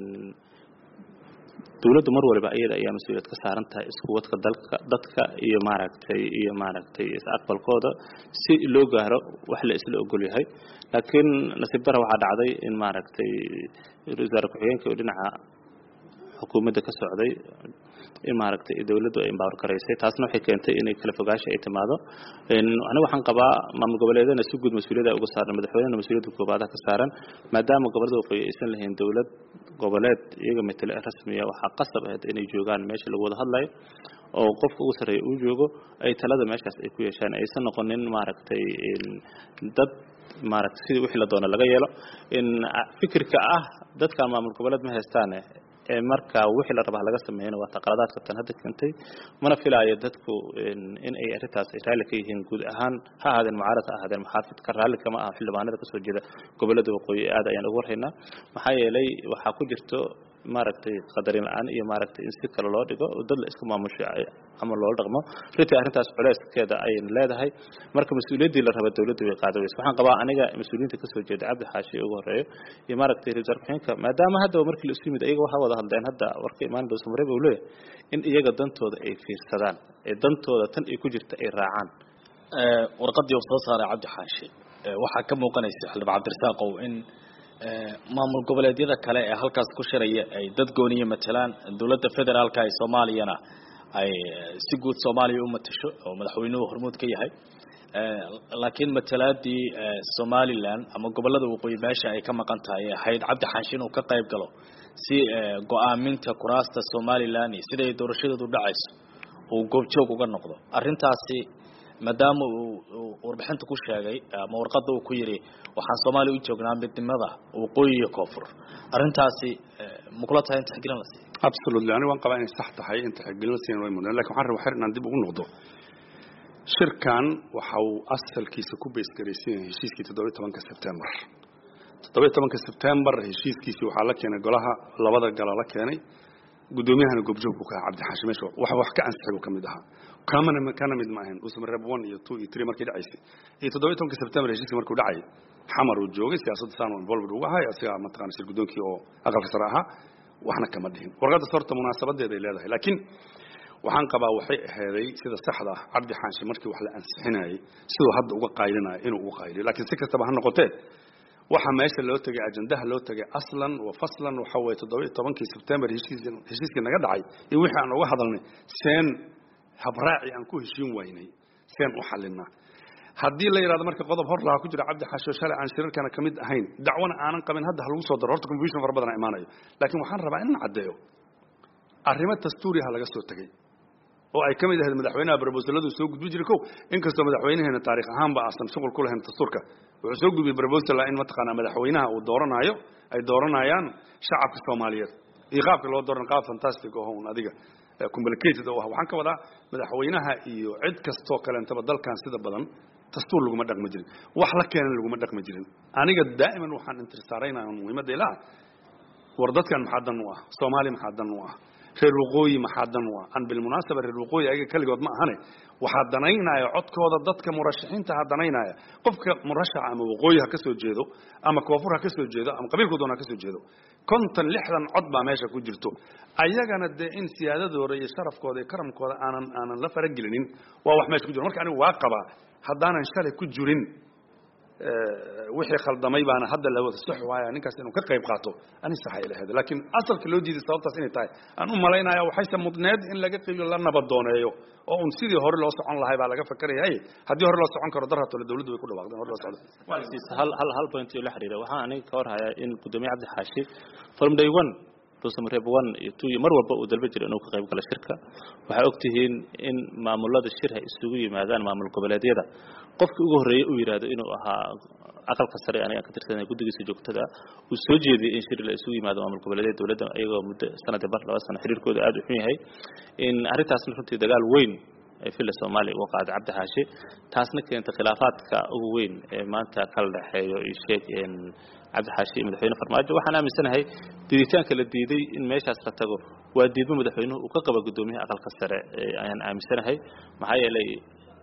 dawladdu mar waliba iyada ayaa mas-uuliyad ka saaran tahay isku wadka dalka dadka iyo maaragtay iyo maaragtay is-aqbalkooda si loo gaaro wax la isla ogol yahay laakiin nasiib dara waxaa dhacday in maaragtay wasaare ku-xigeenka oo dhinaca xukuumadda ka socday in maaragtay dawladdu ay empower garaysay taasna waxay keentay inay kala fogaasha ay timaado aniga waxaan qabaa maamul goboleedana si guud mas-uuliyada uga saaran madaxweynena mas-uuliyadda koobaadaha ka saaran maadaama gobollada waqooyi aysan lahayn dawlad goboleed iyaga matele rasmiya waxaa qasab ahayd inay joogaan meesha lagu wada hadlayo oo qofka ugu sarreeya uu joogo ay talada meeshaas ay ku yeeshaan aysan noqonin maaragtay dad maaragtay sidii wixii la doono laga yeelo in fikirka ah dadkan maamul goboleed ma haystaane ee marka wixii la rabaa laga sameeyana waa taqaladaadka tan hadda keentay mana filaayo dadku in ay arrintaas ay raalli ka yihiin guud ahaan ha ahaadeen mucaarad ha ahaadeen muxaafidka raalli kama aha xildhibaanada kasoo jeeda gobollada waqooyi aad ayaan ugu warhaynaa maxaa yeelay waxaa ku jirto maaragtay qadarin la-aan iyo maaragtay in si kale loo dhigo dad la iska maamusho ama loola dhaqmo runtii arrintaas culeyskeeda ayayna leedahay marka mas-uuliyaddii la raba dawladdu way qaada weysa waxaan qabaa aniga mas-uuliyiinta kasoo jeeda cabdi xaashi ugu horeeyo iyo maaragtay ra-isul ku-xigeenka maadaama haddaba markii la isu yimid iyaga waxaa wada hadleen hadda warka imaan dhow samareeb uu leeyahay in iyaga dantooda ay fiirsadaan ee dantooda tan ay ku jirta ay raacaan warqadii uu soo saaray cabdi xaashi waxaa ka muuqanaysa xildhibaan cabdirasaaqow in maamul goboleedyada kale ee halkaas ku shiraya ay dad gooniya matalaan dowladda federaalka ee soomaaliyana ay si guud soomaaliya u matasho oo madaxweynuhu hormuud ka yahay laakiin matalaadii somaliland ama gobolada waqooyi meesha ay ka maqan tahay ee ahayd cabdi xaashi inuu ka qayb galo si go-aaminta kuraasta somaliland iyo sida ay doorashadeedu dhacayso uu goobjoog uga noqdo arrintaasi maadaama uu warbixinta ku sheegay ama warqadda uu ku yidhi waxaan soomaaliya u joognaa midnimada waqooyi iyo koonfur arrintaasi makula tahay in tixgelin la siiyo absolutely aniga waan qabaa inay sax tahay in tixgelin la siiyan way mudnaan lakin waxaan rabaa xer inaan dib ugu noqdo shirkan waxa uu asalkiisa ku beesgaraysan yahay heshiiskii toddobiyi tobanka sebtembar toddobiyi tobanka sebtembar heshiiskiisii waxaa la keenay golaha labada gala la keenay guddoomiyahana goobjoog buu ka ahaa cabdi xaashi meesha wax wax ka ansixay buu ka mid ahaa kamana kana mid ma ahayn usma reb one iyo two iyo three markii dhacaysay iyo toddobiyi tobanka sebtembar heshiiskii markuu dhacay xamar uu joogay siyaasadda saan involved ugu ahay asigaa mataqana shir guddoonkii oo aqalka sare ahaa waxna kama dhihin warqaddas horta munaasabadeeday leedahay laakiin waxaan qabaa waxay aheeday sida saxda ah cabdi xaashi markii wax la ansixinayay siduu hadda uga qaylinayo inuu uga qayliyo laakiin si kastaba ha noqotee waxa meesha loo tegay ajandaha loo tegay aslan wa faslan waxa weeye toddoba iyo tobankii sebtembar heshiiskii heshiiskii naga dhacay iyo wixii aan uga hadalnay seen habraaci aan ku heshiin waynay seen u xalinaa haddii la yidhahdo marka qodob hor lahaa ku jira cabdi xaasho shalay aan shirarkana ka mid ahayn dacwana aanan qabin hadda ha lagu soo daro horta confusion fara badan imaanayo laakiin waxaan rabaa in caddeeyo arrimo dastuuriha laga soo tegey oo ay ka mid ahayd madaxweynaha brobosalladu soo gudbi jiray kow inkastoo madaxweynaheena taarikh ahaanba aasan shuqul ku lahayn dastuurka wuxuu soo gudbiyey brobosala in mataqaanaa madaxweynaha uu dooranaayo ay dooranayaan shacabka soomaaliyeed iyo qaabka loo dooran qaab fantastic oo un adiga complicated oo ah waxaan ka wadaa madaxweynaha iyo cid kastoo kaleentaba dalkan sida badan dastuur laguma dhaqmi jirin wax la keenan laguma dhaqmi jirin aniga daa'iman waxaan intirsaaraynaya muhiimadda ilaa war dadkan maxaa dan u ah soomaaliya maxaa dan u ah reer waqooyi maxaa dan u ah an bilmunaasaba reer waqooyi ayaga keligood ma ahane waxaa danaynaya codkooda dadka murashaxiinta ha danaynaya qofka murashaxa ama waqooyi ha ka soo jeedo ama koonfur ha ka soo jeedo ama qabiilku doon ha ka soo jeedo konton lixdan cod baa meesha ku jirto ayagana dee in siyaadadooda iyo sharafkooda iyo karamkooda aanan aanan la faragelinin waa wax meesha ku jiro marka anigu waa qabaa haddaanan shalay ku jirin wixii khaldamay baana hadda la wada sax waaya ninkaas inuu ka qayb qaato ani saxay lahayd laakiin asalka loo diiday sababtaas inay tahay aan u malaynaya waxayse mudneed in laga qiibiyo la nabadooneeyo oo un sidii hore loo socon lahay baa laga fakarayay haddii hore loo socon karo darhatole dawladdu way ku dhawaaqdeen hore loo socdo hal hal hal point oo la xiriira waxaan aniga ka warhayaa in gudoomiye cabdi xaashi from day one ruusamareeb one iyo two iyo mar walba uu dalba jiro inuu ka qayb galo shirka waxay og tihiin in maamulada shir hay isugu yimaadaan maamul goboleedyada qofkii ugu horreeyey uu yidhaahdo inuu ahaa aqalka sare aniga ka tirsanay guddigiisa joogtada uu soo jeediyey in shir la isugu yimaado maamul goboleedyada dowladda iyagoo muddo sanadii bar laba sano xiriirkooda aada u xun yahay in arrintaasna runtii dagaal weyn ay filla soomaaliya uga qaaday cabdi xaashi taasna keenta khilaafaadka ugu weyn ee maanta kala dhexeeyo iyo sheeg cabdi xaashi iyo madaxweyne farmaajo waxaan aaminsanahay diiditaanka la diiday in meeshaas la tago waa diidmo madaxweynuhu uu ka qaba guddoomiyaha aqalka sare ayaan aaminsanahay maxaa yeelay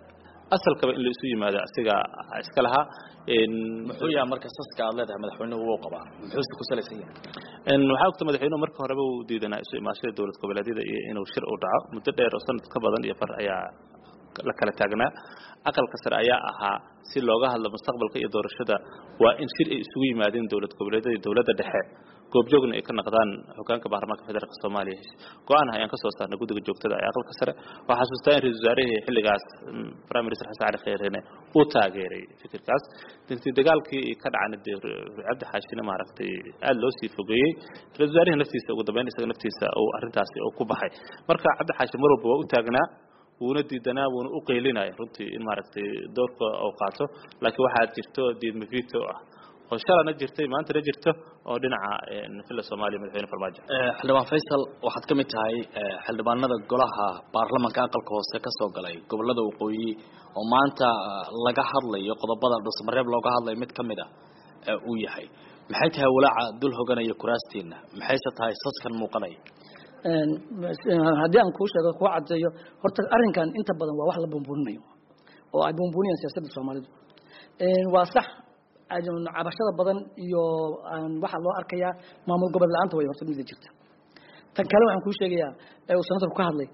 asalkaba in la isu yimaado asiga iska lahaa muxuu yahay marka saska aad leedahay madaxweynuhu wuu qabaa muxuuse ku salaysan yahay waxaa ogta madaxweynuhu marka horeba uu diidanaa isu imaashada dowlad goboleedyada iyo inuu shir u dhaco muddo dheer oo sanad ka badan iyo far ayaa la kala taagnaa aqalka sare ayaa ahaa si looga hadlo mustaqbalka iyo doorashada waa in shir ay isugu yimaadeen dowlad goboleedyada iyo dowladda dhexe goobjoogna ay ka naqdaan hogaanka baarlamaanka federaalk soomaaliya go-aan ayaan kasoo saarnay guddiga joogtada ee aqalka sare waxaa xasuustaa in ra-isul wasaarihii xilligaas prime minister xasan cali kheyreene uu taageeray fikirkaas dintii dagaalkii ka dhacana dee cabdi xaashine maaragtay aada loo sii fogeeyey ra-isul wasaarihi naftiisa ugu dambeyn isaga naftiisa uu arrintaasi uu ku baxay marka cabdi xaashi mar walba waa u taagnaa wuuna diidanaa wuuna u qaylinaya runtii in maaragtay doorka uu qaato laakiin waxaa jirto diidma vito ah oo shalana jirtay maantana jirto oo dhinaca filla soomaaliya madaxweyne farmaajo xildhibaan faysal waxaad ka mid tahay xildhibaanada golaha baarlamanka aqalka hoose ka soo galay gobolada waqooyi oo maanta laga hadlayo qodobada dhusmareeb looga hadlayo mid ka mid a uu yahay maxay tahay walaaca dul hoganaya kuraastiina maxayse tahay saskan muuqanaya haddii aan kuu sheego kuu cadeeyo horta arrinkan inta badan waa wax la buunbuuninayo oo ay buunbuuniyaan siyaasadda soomaalidu waa sax cabashada badan iyo waxaa loo arkayaa maamul gobol la-aanta way horta mida jirta tan kale waxaan kuu sheegayaa uu senatorku ka hadlay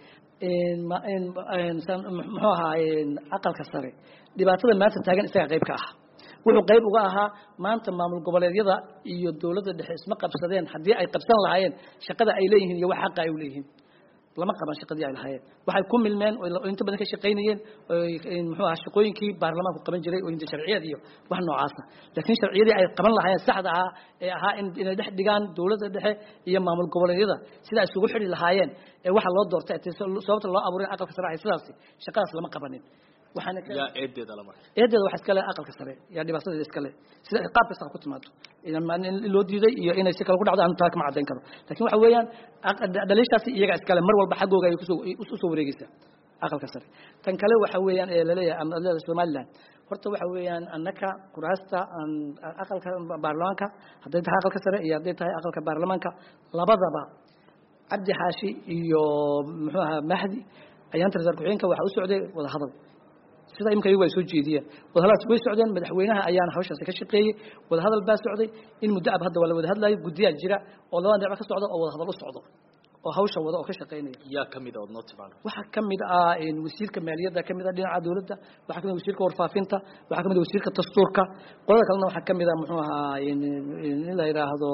muxuu ahaa aqalka sare dhibaatada maanta taagan isaga qayb ka ah wuxuu qayb uga ahaa maanta maamul goboleedyada iyo dowladda dhexe isma qabsadeen haddii ay qabsan lahaayeen shaqada ay leeyihiin iyo wax xaqa ay u leeyihiin lama qaban shaqadii ay lahaayeen waxay ku milmeen oo inta badan ka shaqaynayeen muxuu ahaa shaqooyinkii baarlamaanku qaban jiray oo inta sharciyad iyo wax noocaasa laakiin sharciyadii ay qaban lahaayeen saxda ahaa ee ahaa in inay dhex dhigaan dowladda dhexe iyo maamul goboleedyada sida ay isugu xidhi lahaayeen ee waxa loo doortay sababta loo abuuray aqalka sare ay sidaasi shaqadaas lama qabanin waxaana yaa eedeeda lama eedeeda waxa iska leh aqalka sare yaa dhibaatadeeda iska leh sida qaab kasta ku timaado in loo diiday iyo inay si kale ku dhacdo aan taa kama caddayn karo laakiin waxa weeyaan dhaliishaasi iyaga iska leh mar walba xaggooga ay kusoo usoo wareegeysaa aqalka sare tan kale waxa weeyaan ee laleeyahay ama leedahay somaliland horta waxa weeyaan annaka kuraasta aqalka baarlamaanka hadday tahay aqalka sare iyo hadday tahay aqalka baarlamaanka labadaba cabdi xaashi iyo muxuu ahaa mahdi ayaanta rasaar ku-xigeenka waxaa u socday wada hadal sida imika iyagu ay soo jeediyeen wadahadalaas way socdeen madaxweynaha ayaana hawshaasi ka shaqeeyey wadahadal baa socday in muddo ab hadda waa la wada hadlayo guddiyaa jira oo labada dhinac ka socda oo wadahadal u socdo oo hawsha wada oo ka shaqeynaya yaa kamid a ood noo timaano waxaa kamid ah wasiirka maaliyadda kamid ah dhinaca dowladda waxaa kamid wasiirka warfaafinta waxaa kamid wasiirka dastuurka qolada kalena waxaa kamid ah muxuu ahaa in la yidhaahdo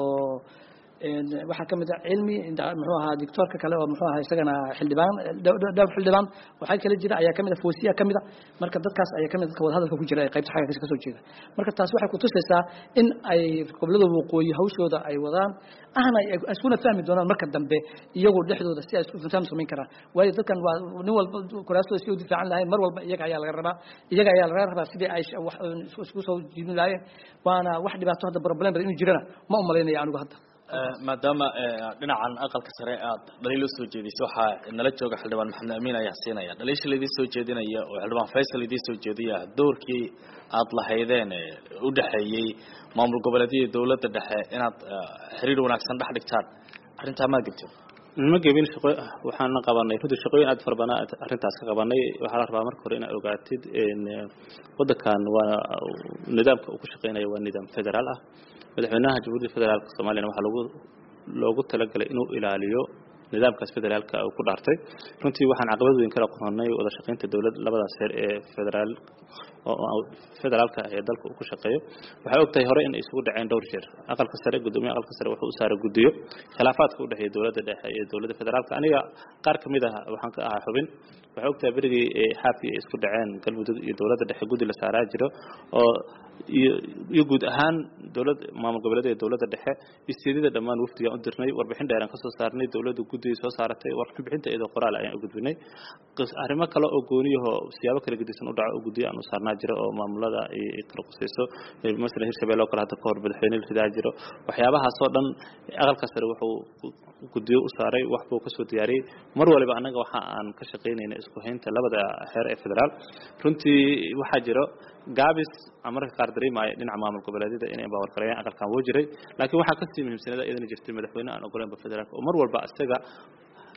waxaa kamid ah cilmi muxuu ahaa doctorka kale oo muxuu ahaa isagana xildhibaan dhowr xildhibaan waxaa kale jira ayaa kamid ah foosiya kamid ah marka dadkaas ayaa kamid dadka wada hadalka ku jira ee qaybta xagga kasoo jeeda marka taas waxay kutusaysaa in ay gobolada waqooyi hawshooda ay wadaan ahna ay iskuna fahmi doonaan marka dambe iyagu dhexdooda si ay isku faham samayn karaan waayo dadkan waa nin walba kuraastooda si u difaacan lahayn mar walba iyaga ayaa laga rabaa iyaga ayaa laga rabaa sidii ay isku soo jiidin lahaayeen waana wax dhibaato hadda problem badan inuu jirana ma u malaynaya anigu hadda maadaama dhinacan aqalka sare aad dhaliil usoo jeedisay waxaa nala jooga xildhibaan maxamed amiin ayaa siinaya dhaliisha laidin soo jeedinaya oo xildhibaan faysal idiin soo jeediya doorkii aad lahaydeen u dhexeeyey maamul goboleedyada dowladda dhexe inaad xiriir wanaagsan dhex dhigtaan arrintaa maa gebto ma gebin shaqo waxaana qabanay runtii shaqooyin aad fara badan arrintaas ka qabanay waxaa la rabaa marka hore inaad ogaatid waddankan waa nidaamka uu ku shaqeynaya waa nidaam federaal ah madaxweynaha jamhuuriyadda federaalka soomaaliyana waxaa lagu loogu talagalay inuu ilaaliyo nidaamkaas federaalka uu ku dhaartay runtii waxaan caqabad weyn kala qornay wada shaqaynta dowlad labadaas heer ee federaal federaalka ee dalka uu ku shaqeeyo waxay ogtahay hore in isugu dhaceen dhowr jeer aqalka sare gudoomiyaha aqalka sare wuxuu u saaray guddiyo khilaafaadka u dhexeeya dowladda dhexe iyo dowladda federaalka aniga qaar ka mid ah waxaan ka ahaa xubin waxay ogtahay berigii xaafi ay isku dhaceen galmudug iyo dowladda dhexe guddi la saaraa jiro oo iyo guud ahaan dowlad maamul goboleed ee dowladda dhexe isteedida dhammaan wafdigaan u dirnay warbixin dheeraan ka soo saarnay dowladda guddiga soo saaratay warbixin bixinta iyadoo qoraal ayaan u gudbinay arrimo kale oo gooniyaho siyaabo kala gedisan u dhaco oo guddiyo aan u saarnaa jiro oo maamulada ay kala qusayso masalan hirshabelle oo kale hadda kahor madaxweyne la ridaa jiro waxyaabahaasoo dhan aqalka sare wuxuu guddiyo u saaray wax buu kasoo diyaariyey mar waliba annaga waxa aan ka shaqaynayna isku haynta labada heer ee federaal runtii waxaa jiro gaabis aan mararka qaar dareemaya dhinaca maamul goboleedyada inay baawargareeyaan aqalkan wuu jiray laakiin waxaa kasii muhiimsanada iyadana jirtay madaxweyne aan ogoleynba federaalka oo mar walba isaga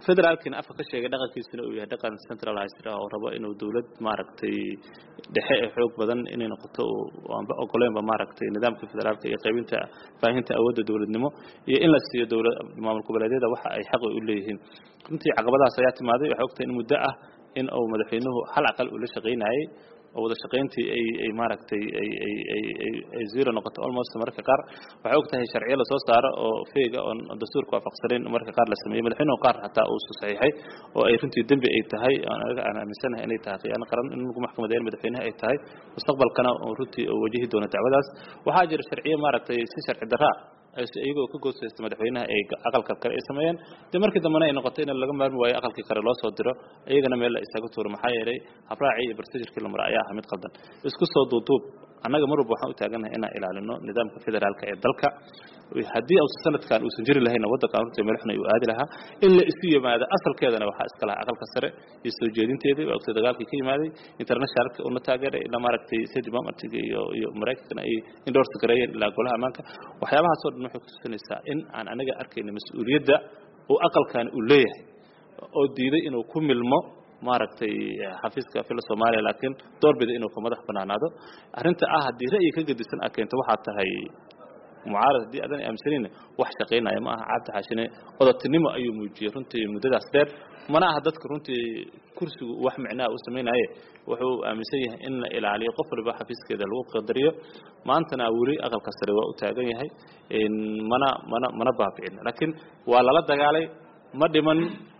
federaalkiina afka ka sheegay dhaqankiisuna uu yahay dhaqan centralized ah oo rabo inuu dowlad maaragtay dhexe ee xoog badan inay noqoto aanba ogoleenba maaragtay nidaamka federaalka iyo qaybinta faahinta awoodda dowladnimo iyo in la siiyo dowlad maamul goboleedyada waxa ay xaq u leeyihiin runtii caqabadahaas ayaa timaaday waxay ogtahay in muddo ah in uu madaxweynuhu hal aqal uu la shaqaynayay oo wada shaqayntii ay ay maaragtay ay ay ay ay ay zero noqoto almost mararka qaar waxay og tahay sharciyo lasoo saaro oo feega oon dastuurka waafaqsanayn mararka qaar la sameeyey madaxweynuhu qaar xataa uu saxiixay oo ay runtii dembi ay tahay anaga aan aaminsanahay inay tahay khiyaano qaran in lagu maxkamadeeyo madaxweynaha ay tahay mustaqbalkana runtii oo wajihi doono dacwadaas waxaa jira sharciyo maaragtay si sharci darraa iyagoo ka goosaysta madaxweynaha ay aqalka kale ay sameeyeen dee markii dambena ay noqotay in laga maarmi waayo aqalkii kale loo soo diro iyagana meel la isaga tuuro maxaa yeelay habraacii iyo barstijirkii la mara ayaa aha mid qaldan isku soo duuduub annaga mar walba waxaan u taagannahay inaan ilaalino nidaamka federaalka ee dalka haddii uusan sanadkan uusan jiri lahayna waddankan runtii madaxna uu aadi lahaa in la isu yimaado asalkeedana waxaa iska lahaa aqalka sare iyo soo jeedinteedii waa ogtay dagaalkii ka yimaaday internationalka una taageeray ilaa maaragtay state departmentiga iyo iyo maraykankana ay endorse gareeyeen ilaa golaha ammaanka waxyaabahaas oo dhan waxay kutusinaysaa in aan anaga arkayna mas-uuliyadda uu aqalkan uu leeyahay oo diiday inuu ku milmo maaragtay xafiiska fila soomaaliya laakiin doorbida inuu ka madax banaanaado arrinta ah haddii ra'yi ka gedisan a keento waxaa tahay mucaarad haddii aadan aaminsanin wax shaqaynaya ma aha cabdi xaashine odatinimo ayuu muujiyey runtii muddadaas dheer mana aha dadka runtii kursigu wax micnaha u samaynaye wuxuu aaminsan yahay in la ilaaliyo qof waliba xafiiskeeda lagu qadariyo maantana weli aqalka sare waa u taagan yahay mana mana mana baabi'in laakiin waa lala dagaalay ma dhiman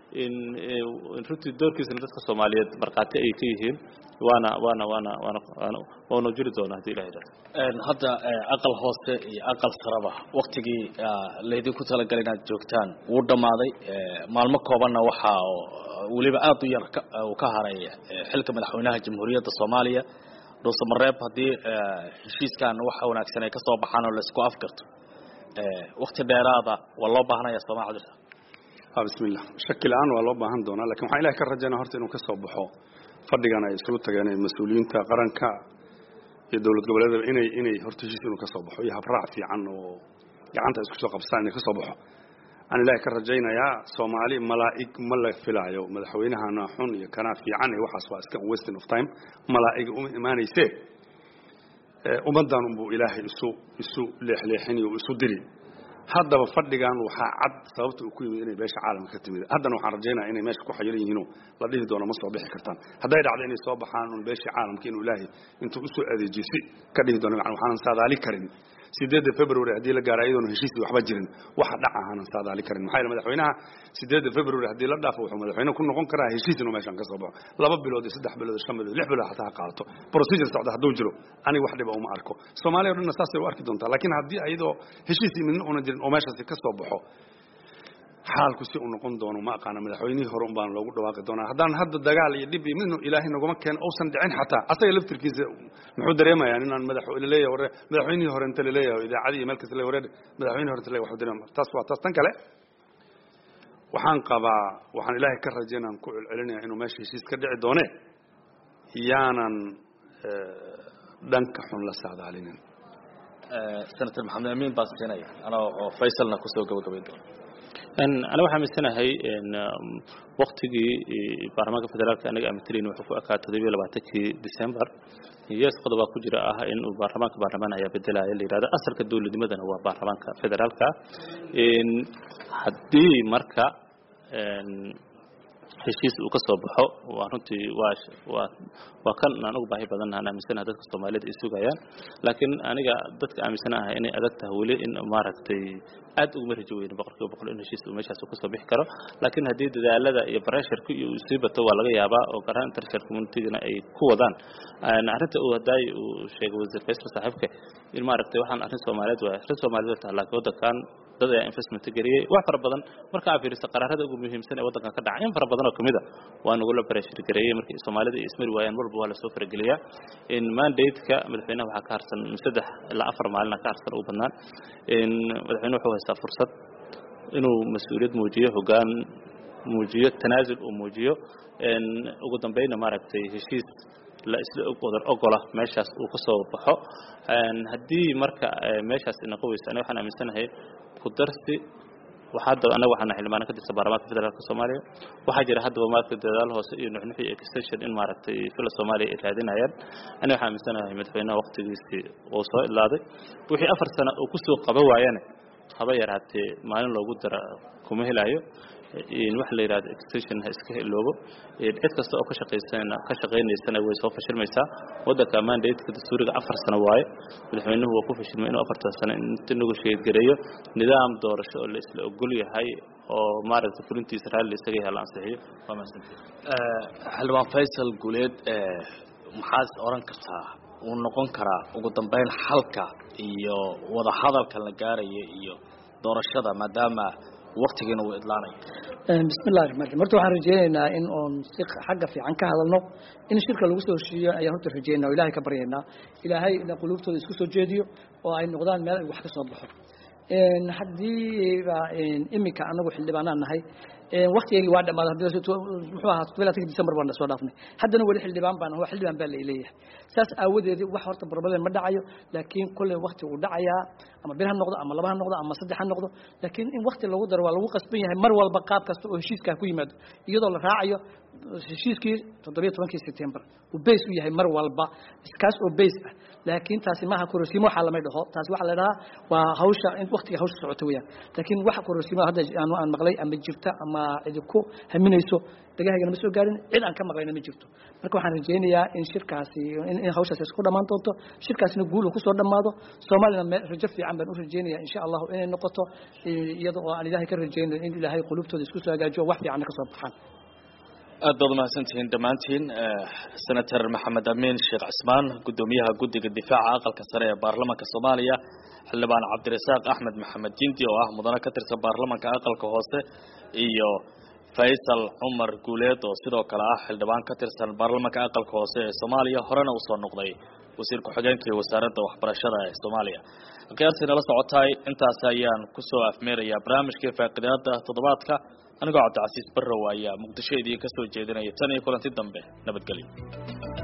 runtii doorkiisana dadka soomaaliyeed markhaati ayay ka yihiin waana waana waana waana waana waanu jiri doonaa haddii ilahay idhahdo hadda aqal hoose iyo aqal saraba waktigii laydinku talagalay inaad joogtaan wuu dhammaaday maalmo koobanna waxaa weliba aad u yar uu ka haray xilka madaxweynaha jamhuuriyadda soomaaliya dhuuse mareeb haddii heshiiskan waxa wanaagsan ay ka soo baxaan oo laisku afgarto wakti dheeraada waa loo baahanaya sooma cabdirsa bismi illah shaki la-aan waa loo baahan doonaa lakin waxaan ilahay ka rajaynaa horta inuu ka soo baxo fadhigan ay islu tageen mas-uuliyiinta qaranka iyo dowlad goboleedaba inay inay horta heshiis inuu ka soo baxo iyo habraac fiican oo gacanta isku soo qabsaan inay ka soo baxo aan ilaahay ka rajaynayaa soomaali malaa'ig ma la filaayo madaxweynahana xun iyo kanaa fiican iyo waxaas waa iska wasting of time malaa'ig uma imaanayse ummaddan unbuu ilaahay isu isu leexleexinayo isu diri haddaba fadhigan waxaa cad sababta uu ku yimid inay beesha caalamka ka timid haddana waxaan rajaynaya inay meesha ku xayiran yihiinoo la dhihi doono ma soo bixi kartaan hadday dhacdo inay soo baxaan un beeshii caalamka inuu ilaahay intuu usoo adeejiyo si ka dhihi doono macna waxaanan saadaali karin sideedda february haddii la gaaro iyadoona heshiisii waxba jirin waxa dhaca aanan saadaali karin maxaa yeele madaxweynaha sideedda february haddii la dhaafo wuxuu madaxweyne ku noqon karaa heshiis inuu meeshan ka soo baxo laba bilood iyo saddex bilood iyo shan bilood lix bilood xataa ha qaadato procedure socda hadduu jiro aniga wax dhiba uma arko soomaaliya o dhanna saasay u arki doontaa laakiin haddii iyadoo heshiisii midna una jirin oo meeshaasi ka soo baxo xaalku si uu noqon doono ma aqaana madaxweynihii hore un baan loogu dhawaaqi doonaa haddaan hadda dagaal iyo dhib iyo midnu ilaahay naguma keeno uusan dhicin xataa asaga laftirkiisa muxuu dareemayaa inaan madax laleeyahay ware madaxweynihii hore inta laleeyahay idaacadii iyo meel kasta le wareer madaxweynihii hore inta le waxu dareema taas waa taas tan kale waxaan qabaa waxaan ilaahay ka rajaynaan ku celcelinaya inuu meesha heshiis ka dhici doone yaanan dhanka xun la saadaalinin senator maxamed amiin baan siinaya anoo oo faysalna kusoo gabagabayn doona aniga waxaa aaminsanahay waktigii baarlamaanka federaalka anaga aaminsanayn wuxuu ku ekaa toddobiyo labaatankii december yes qodobaa ku jira ah in uu baarlamaanka baarlamaan ayaa bedelaya la yidhahdo asalka dowladnimadana waa baarlamaanka federaalka haddii marka heshiis uu ka soo baxo waa runtii waa waa waa kan aan ugu baahi badan aan aaminsanahay dadka Soomaaliyeed ay sugayaan laakiin aniga dadka aaminsanahay inay adag tahay weli in maaragtay aad ugu marjo weyn boqolkiiba boqol in heshiis uu meeshaas ka soo bixi karo laakiin haddii dadaalada iyo pressure-ku iyo sii bato waa laga yaabaa oo garan international community-gana ay ku wadaan arrinta uu haday uu sheegay wasiir Faisal saaxiibka in maaragtay waxaan arrin Soomaaliyeed waa arrin Soomaaliyeed tahay laakiin wadankan dad ayaa investment geliyay wax fara badan marka aad fiiriso qaraarada ugu muhiimsan ee wadankan ka dhacay in fara badan oo kamid ah waa nagu la pressure gareeyay markii Soomaalida ay ismari waayeen walba waa la soo farageliyaa in mandate-ka madaxweynaha waxaa ka harsan saddex ilaa afar maalin ka harsan ugu badnaan in madaxweynuhu wuxuu haystaa fursad inuu mas-uuliyad muujiyo hoggaan muujiyo tanaasul uu muujiyo ugu dambayna maaragtay heshiis la isla wadar ogola meeshaas uu ka soo baxo haddii marka meeshaas inaqo weysa aniga waxaan aaminsanahay ku darsi waxaa hadda anaga waxaana xildhibaana ka tirsan baarlamaanka federaalka soomaaliya waxaa jira haddaba maaragtay dadaal hoose iyo nuxnux iyo extension in maaragtay fila soomaaliya ay raadinayaan aniga waxaan aaminsanahay madaxweynaha waqtigiisii uu soo ilaaday wixii afar sano uu kusoo qaban waayane haba yaraatee maalin loogu dara kuma helayo wax la yidhahdo extension ha iska iloobo cid kasta oo ka shaqaysana ka shaqaynaysana way soo fashilmaysaa waddanka mandatka dastuuriga afar sano waaye madaxweynuhu waa ku fashilmay inuu afartan sano inta nagu sheedgareeyo nidaam doorasho oo la isla ogol yahay oo maaragtay fulintiisa raalli isaga yahay la ansixiyo waa mahadsantihi xildhibaan faysal guuleed maxaad oran kartaa uu noqon karaa ugu dambeyn xalka iyo wada hadalka la gaaraya iyo doorashada maadaama waktigiina uu idlaanayo bismillahi raxmaan raxiim horta waxaan rajeynaynaa in oon si xagga fiican ka hadalno in shirka lagu soo heshiiyo ayaan horta rajeynaa o ilahay ka baryaynaa ilaahay ina quluubtooda isku soo jeediyo oo ay noqdaan meel ay wax ka soo baxo haddiiba iminka anagu xildhibaanaan nahay waktigeygii waa dhamaaday muxuu ahaa todoba latanki december baan soo dhaafnay haddana weli xildhibaan baan waa xildhibaan baa laleeyahay saas aawadeedi wax horta barbaleen ma dhacayo laakiin kolley wakti uu dhacayaa ama bir ha noqdo ama laba ha noqdo ama saddex ha noqdo laakiin in wakti lagu daro waa lagu qasban yahay mar walba qaab kasta oo heshiiskaa ku yimaado iyadoo la raacayo heshiiskii toddobiyo tobankii september uu bays u yahay mar walba iskaas oo bays ah laakiin taasi maaha korosiimo waxaa lamay dhaho taasi waxaa la dhahaa waa hawsha in waktiga hawsha socota weyaan laakiin waxa korosiimo hadda aanu aan maqlay ama jirta ama cidi ku haminayso dagahaygana ma soo gaarin cid aan ka maqlayna ma jirto marka waxaan rajeynayaa in shirkaasi in hawshaasi isku dhammaan doonto shirkaasina guul uu kusoo dhammaado soomaalina rajo fiican baan u rajeynaya insha allahu inay noqoto iyada oo aan ilaahay ka rajeynayo in ilaahay qulubtooda isku soo hagaajiyo wax fiicanna kasoo baxaan aad baad umahadsantihiin dhammaantiin senator maxamed amiin sheekh cismaan guddoomiyaha guddiga difaaca aqalka sare ee baarlamanka soomaaliya xildhibaan cabdirasaaq axmed maxamed jindi oo ah mudane ka tirsan baarlamanka aqalka hoose iyo faysal cumar guuleed oo sidoo kale ah xildhibaan ka tirsan baarlamanka aqalka hoose ee soomaaliya horena usoo noqday wasiir ku-xigeenka iyo wasaaradda waxbarashada ee soomaaliya khiyaartii nala socotaay intaas ayaan kusoo afmeerayaa barnaamijkii faaqidaada toddobaadka anigoo cabdicasiis barrow ayaa muqdisho idiin ka soo jeedinaya tan iyo kulanti dambe nabadgelyo